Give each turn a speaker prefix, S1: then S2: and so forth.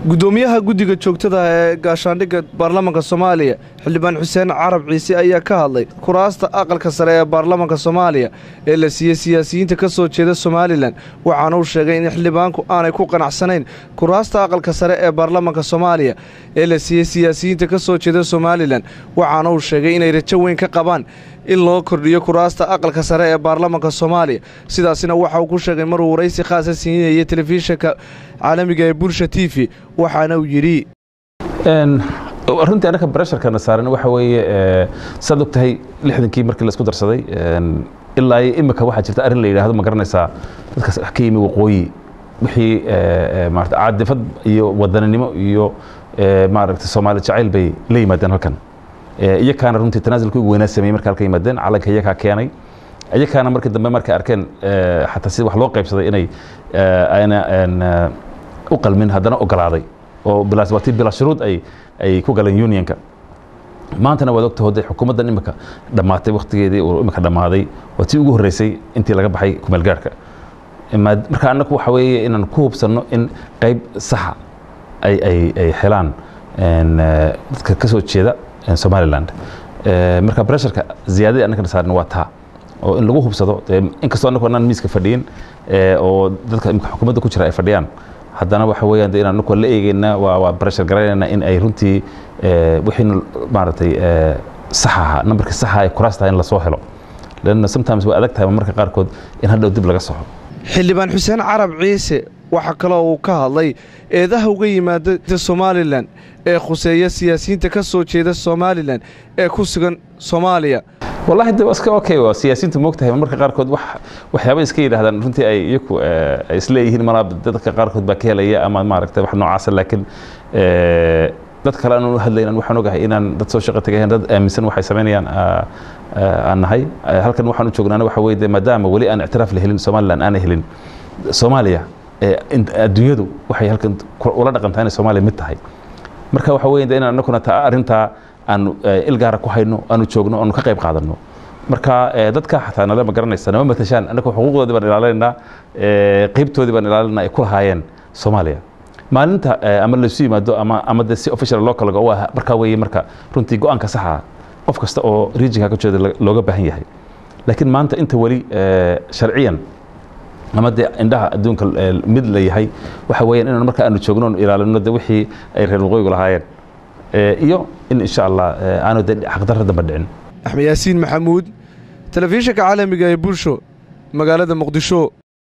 S1: gudoomiyaha guddiga joogtada ee gaashaandhigga baarlamaanka soomaaliya xildhibaan xuseen carab ciise ayaa ka hadlay kuraasta aqalka sare ee baarlamaanka soomaaliya ee la siiyey siyaasiyiinta ka soo jeeda somalilan waxaana uu sheegay in xildhibaanku aanay ku qanacsanayn kuraasta aqalka sare ee baarlamaanka soomaaliya ee la siiyey siyaasiyiinta ka soo jeeda somalilan waxaana uu sheegay inay rajo weyn ka qabaan in loo kordhiyo kuraasta aqalka sare ee baarlamaanka soomaaliya sidaasina waxa uu ku sheegay maruu waraysi khaasa siinayay telefishinka caalamiga ee bulsha t v waxaana uu yidhi
S2: runtii annaka bresharkana saaran waxa weeye saad og tahay lixdankii markii laisku darsaday ilaa imika waxaa jirta arrin la yidhaahdo ma garanaysaa dadkaas wax ka yimi waqooyi wixii maarata caadifad iyo wadaninimo iyo maaragta soomaali jacayl bay la yimaadeen halkan iyakaana runtii tanaasulka ugu weynaa sameeyey marka halka yimaadeen calanka iyakaa keenay iyakaana markii dambe markay arkeen xataa sida wax loo qaybsaday inay ayna u qalmin haddana ogolaaday oo bilaas waa tii bilaa shuruud ay ay ku galeen unionka maantana waad ogta hode xukuumaddan imika dhammaatay wakhtigeedii uu imika dhammaaday waa tii ugu horreysay intii laga baxay kumeelgaarhka marka annagu waxa weeye inaan ku hubsanno in qayb saxa ay ay ay helaan dadka ka soo jeeda somaliland marka bresharka ziyaadadii annagana saaran waa taa oo in lagu hubsado inkastoo annagu anaan miiska fadhiyin oo dadka imika xukuumadda ku jira ay fadhiyaan haddana waxa weeyaan de inaan annagu la eegeyna waa waa breshar garaynayna in ay runtii wixii maaragtay sax ahaa nambarkii saxa ay kuraasta in lasoo helo lanna sometimes way adag tahay marka qaarkood in hadhow dib laga soxo
S1: xildhibaan xuseen carab ciise waxaa kaloo uu ka hadlay eedaha uga yimaada somalilan ee khuseeya siyaasiyiinta ka soo jeeda somalilan ee ku sugan soomaaliya
S2: wallahi de iska okay waa siyaasiyiintu moogtahay marmarka qaarkood wax waxyaaba iska yidhahdaan runtii ay iyaku ay isleeyihiin malaa dadka qaarkood baa ka helaya ama maaragtay wax noocaasa laakiin dad kale aan u hadlaynan waxaan ogahay inaan dad soo shaqo tagayaan dad aaminsan waxay samaynayaan aan nahay halkan waxaan u joognaana waxa weye de maadaama weli aan ictiraaf la helin somaliland aanay helin soomaaliya adduunyadu waxay halkan ula dhaqantaa inay soomaaliya mid tahay marka waxa weye de inaan annaguna taa arrintaa aanu ilgaara ku hayno aanu joogno aanu ka qayb qaadanno marka dadka xataa nale ma garanaysa nama matashaan annaga xuquuqdoodii baan ilaalinaynaa qaybtoodii baan ilaalinaa ay ku lahaayeen soomaaliya maalinta ama laysu yimaado ama ama de si official loo kala go markaa weeye marka runtii go-aanka saxa qof kasta oo regionka ka jeeda looga baahan yahay laakiin maanta inta weli sharciyan ama dee indhaha adduunka mid la yahay waxa weeyaan inaan marka aanu joogno ilaalino de wixii ay reer waqooyigu lahaayeen iyo in insha allah aanu de xaqdarra damba dhicin
S1: axmed yaasiin maxamuud telefishinka caalamiga ee bulsho magaalada muqdisho